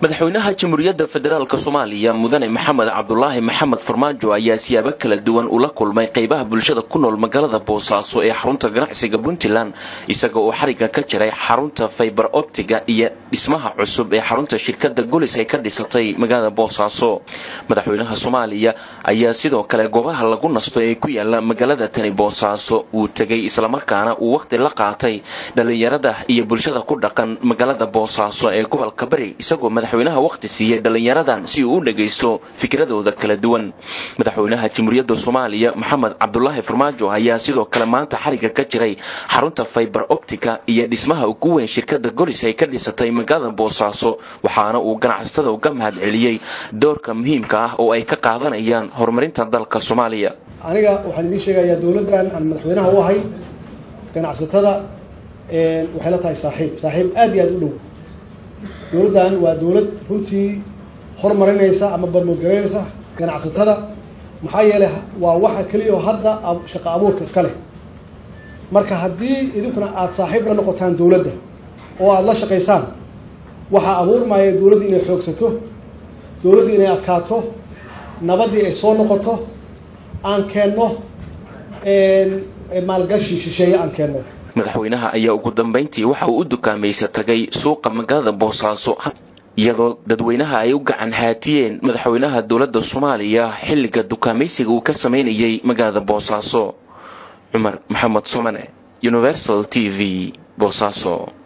madaxweynaha jamhuuriyadda federaalk soomaaliya mudane maxamed cabdulaahi maxamed farmaajo ayaa siyaabo kala duwan ula kulmay qeybaha bulshada ku nool magaalada boosaaso ee xarunta ganacsiga puntland isaga oo xariga ka jiray xarunta faybar optiga iyo dhismaha cusub ee xarunta shirkada golis ay ka dhisatay magaalada boosaaso madaxweynaha soomaaliya ayaa sidoo kale goobaha lagu nasto ee ku yaala magaalada tani boosaaso uu tegay islamarkaana uu waqti la qaatay dhalinyarada iyo bulshada ku dhaqan magaalada boosaaso ee gobolka bari isagoo madaxweynaha waqti siiyey dhalinyaradan si uu u dhagaysto fikradooda kala duwan madaxweynaha jamhuuriyadda soomaaliya maxamed cabdulaahi farmaajo ayaa sidoo kale maanta xariga ka jiray xarunta faybar optica iyo dhismaha ugu weyn shirkada golis ay ka dhisatay magaalada boosaaso waxaana uu ganacsatada uga mahad celiyey doorka muhiimka ah oo ay ka qaadanayaan horumarinta dalka soomaaliya aniga waxaan idiin sheegayaa dowladdan aan madaxweynaha u ahay ganacsatada waxay la tahay saaxiib saaxiib aad iyo aad u dhow dowladdan waa dowlad runtii horumarinaysa ama barmoodgaraynaysa ganacsatada maxaa yeelay waa waxa keliya oo hadda shaqo abuurka iska leh marka haddii idinkuna aada saaxiib la noqotaan dowladda oo aada la shaqaysaan waxaa abuurmaya dowladdii inay xoogsato dowladdii inay adkaato nabaddii ay soo noqoto aan keenno maalgashi shisheeye aan keenno madaxweynaha ayaa ugu dambayntii waxa uu u dukaamaysa tagay suuqa magaalada boosaaso iyadoo dadweynaha ay u gacan haatiyeen madaxweynaha dowladda soomaaliya xilliga dukaamaysiga uu ka samaynayay magaalada boosaaso cumar maxamed somane universal t v boosaaso